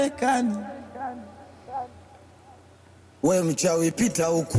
Marekani. We mchawi, pita huku.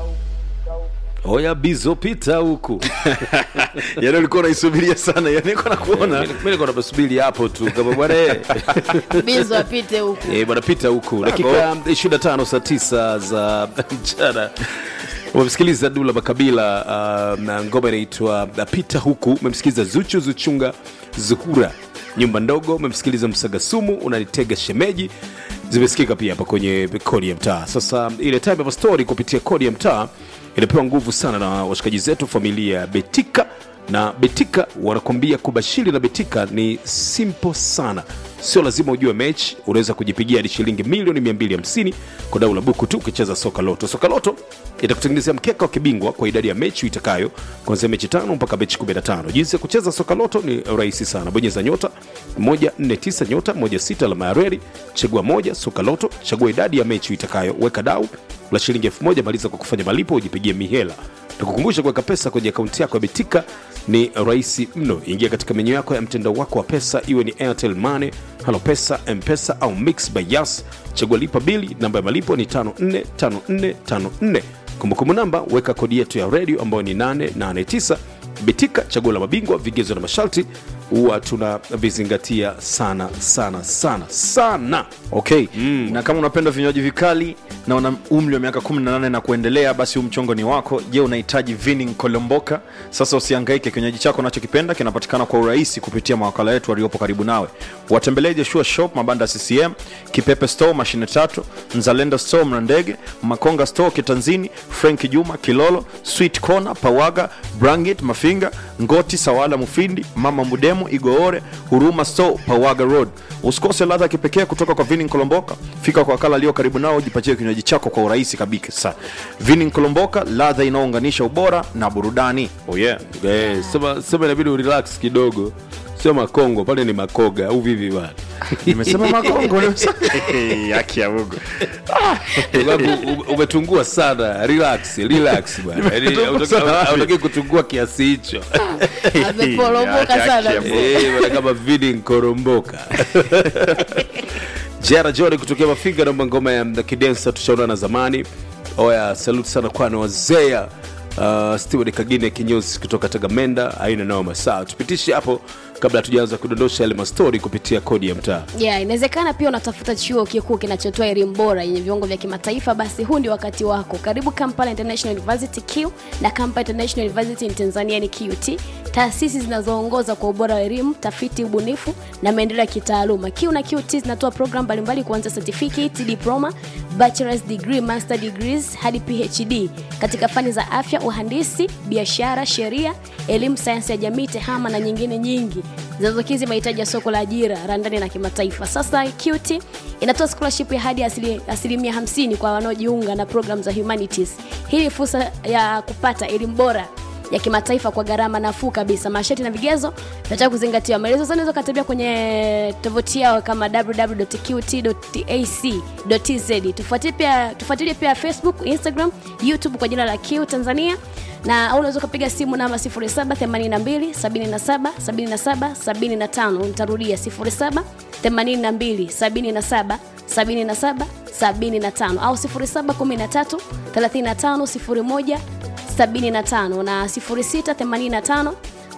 Oya bizo pita huku. yani ulikuwa unaisubiria sana yani niko nakuona Mimi nilikuwa nasubiri hapo tu kama bwana eh. bizo apite huku Eh, bwana pita huku. Dakika 25 saa 9 za mchana. Umemsikiliza Dula Makabila uh, na ngoma inaitwa uh, Pita huku. Umemsikiliza Zuchu Zuchunga Zuhura nyumba ndogo. Umemsikiliza Msagasumu unanitega shemeji zimesikika pia hapa kwenye kodi ya mtaa. Sasa ile time of story kupitia kodi ya mtaa inapewa nguvu sana na washikaji zetu familia ya Betika na Betika wanakwambia kubashiri na Betika ni simple sana, sio lazima ujue mechi. Unaweza kujipigia hadi shilingi milioni 250 kwa dau la buku tu ukicheza soka loto. Soka loto itakutengenezea mkeka wa kibingwa kwa idadi ya mechi itakayo kuanzia mechi tano mpaka mechi 15. Jinsi ya kucheza soka loto ni rahisi sana, bonyeza nyota 149 nyota 16 alama ya reli, chagua moja soka loto, chagua idadi ya mechi itakayo, weka dau la shilingi 1000, maliza kwa kufanya malipo, ujipigie mihela tukukumbusha kuweka pesa kwenye akaunti yako ya betika ni rahisi mno ingia katika menyu yako ya mtandao wako wa pesa iwe ni airtel money halo pesa mpesa au mix by yas chagua lipa bili namba ya malipo ni 545454 kumbukumbu namba weka kodi yetu ya redio ambayo ni 889 betika chaguo la mabingwa vigezo na masharti huwa tunavizingatia sana sana sana sana okay mm. na kama unapenda vinywaji vikali na una umri wa miaka 18 na kuendelea basi huu mchongo ni wako je unahitaji vining kolomboka sasa usiangaike kinywaji chako unachokipenda kinapatikana kwa urahisi kupitia mawakala wetu waliopo karibu nawe watembelee joshua shop mabanda ccm kipepe store mashine tatu nzalendo store mrandege makonga store kitanzini frank juma kilolo sweet corner pawaga brangit mafinga ngoti sawala mufindi mama mudemu igoore huruma store pawaga road usikose ladha ya kipekee kutoka kwa vinin kolomboka fika kwa wakala aliyo karibu nao jipatie kinywaji chako kwa urahisi kabisa vinin kolomboka ladha inayounganisha ubora na burudani oh yeah. Eh, sema sema inabidi urelax kidogo sio makongo pale ni makoga au vivi bana nimesema makongo nimesema- haki ya mungu Sababu ume- umetungua sana relax relax bwana Yaani Nimetungua sana hautaki- wapi? hautaki kutungua kiasi hicho ameporomoka Haki sana ya Mungu. Eh, bwana kama vidi nkoromboka jera john kutokea mafinga naomba ngoma ya kidensa tushaonana zamani oya saluti sana kwani wazea uh, steward kagine kinyozi kutoka tagamenda aina noma saa tupitishe hapo kabla hatujaanza kudondosha yale mastori kupitia kodi ya mtaa yeah, inawezekana pia unatafuta chuo kikuu kinachotoa elimu bora yenye viwango vya kimataifa basi huu ndio wakati wako karibu kampala international university q na kampala international university in tanzania ni qt taasisi zinazoongoza kwa ubora wa elimu tafiti ubunifu na maendeleo ya kitaaluma q na qt zinatoa program mbalimbali kuanzia certificate diploma bachelors degree master degrees hadi phd katika fani za afya uhandisi biashara sheria elimu sayansi ya jamii tehama na nyingine nyingi zinazokizi mahitaji ya soko la ajira la ndani na kimataifa sasa qt inatoa scholarship ya hadi asili- asilimia 50 kwa wanaojiunga na program za humanities hii ni fursa ya kupata elimu bora ya kimataifa kwa gharama nafuu kabisa masharti na vigezo vinataka kuzingatiwa maelezo sana unaweza ukatembea kwenye tovuti yao kama www.qt.ac.tz tufuatilie pia tufuatilie pia facebook instagram youtube kwa jina la q tanzania na au unaweza ukapiga simu namba 0782777775 nitarudia 0782777775 au 0713 3501 75 na 0685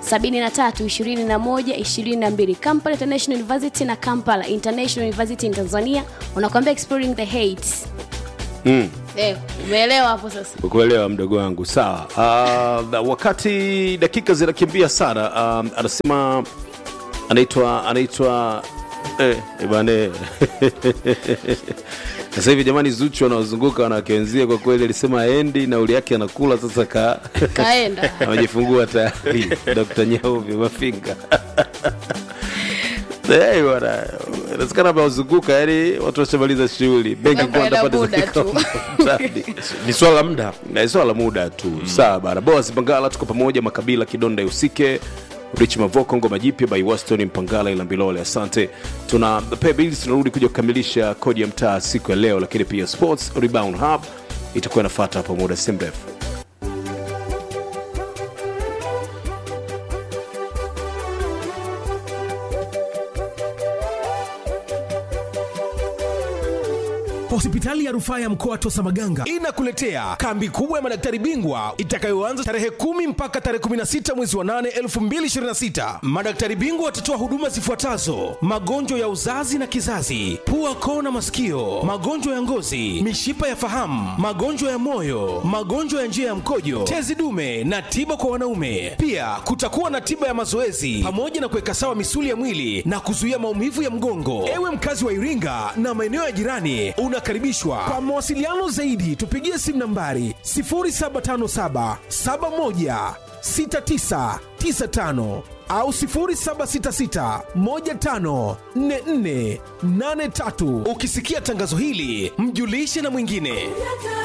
732122 kampala international university na kampala international university in tanzania unakwambia exploring the hates mm. eh, umeelewa hapo sasa kuelewa mdogo wangu sawa uh, wakati dakika zinakimbia sana um, anasema anaitwa anaitwa eh, eh, bane sasa hivi jamani zuchu wanaozunguka wanawake wenzie kwa kweli alisema aendi nauli yake anakula sasa ka kaenda amejifungua tayari dr nyauvi mafinga Hey, bwana inawezekana amewazunguka yani watu washamaliza shughuli benki Mambo kwa yana watapata muda za tu. mtaani. ni swala la muda Na swala la muda tu mm. sawa bana boas mpangala tuko pamoja makabila kidonda usike rich mavoko ngoma jipya by waston mpangala ila mbilole asante tuna pay bills tunarudi kuja kukamilisha kodi ya mtaa siku ya leo lakini pia sports rebound hub itakuwa inafata hapo muda si mrefu Hospitali ya rufaa ya mkoa wa Tosamaganga inakuletea kambi kubwa ya madaktari bingwa itakayoanza tarehe kumi mpaka tarehe 16 mwezi wa 8 2026. Madaktari bingwa watatoa huduma zifuatazo: magonjwa ya uzazi na kizazi, pua, koo na masikio, magonjwa ya ngozi, mishipa ya fahamu, magonjwa ya moyo, magonjwa ya njia ya mkojo, tezi dume na tiba kwa wanaume. Pia kutakuwa na tiba ya mazoezi pamoja na kuweka sawa misuli ya mwili na kuzuia maumivu ya mgongo. Ewe mkazi wa Iringa na maeneo ya jirani, unakaribishwa. Kwa mawasiliano zaidi, tupigie simu nambari 0757 71 6995 au 0766 15 44 83. Ukisikia tangazo hili, mjulishe na mwingine.